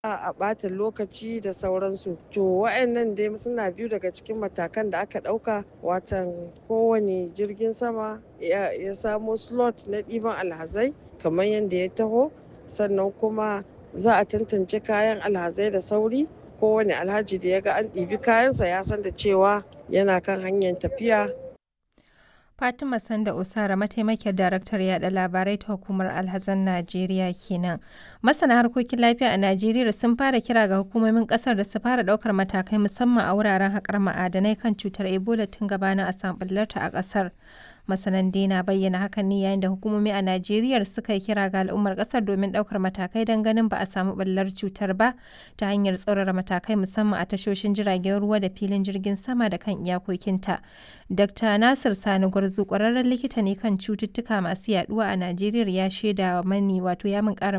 a ɓata lokaci da sauransu to wa'annan dai suna biyu daga cikin matakan da aka ɗauka watan kowane jirgin sama ya samo slot na ɗiban alhazai kamar yadda ya taho sannan kuma za a tantance kayan alhazai da sauri kowane alhaji da ya ga an ɗibi kayansa ya san da cewa yana kan hanyar tafiya Fatima Sanda Usara mataimakiyar daraktar yada labarai ta hukumar alhazan Najeriya kenan. Masana harkokin lafiya a Najeriya sun fara kira ga hukumomin kasar da su fara daukar matakai musamman a wuraren haƙar ma'adanai kan cutar Ebola tun gabanin a samɓullarta a ƙasar. Masanan na bayyana hakan ne yayin da hukumomi a Najeriya suka yi kira ga al'ummar ƙasar domin ɗaukar matakai don ganin ba a samu ɓallar cutar ba ta hanyar tsaurara matakai musamman a tashoshin jiragen ruwa da filin jirgin sama da kan iyakokinta. Dr. Nasir Sani Gwarzo ƙwararren likita ne kan cututtuka masu yaduwa a Najeriya ya shaida mani wato ya min ƙara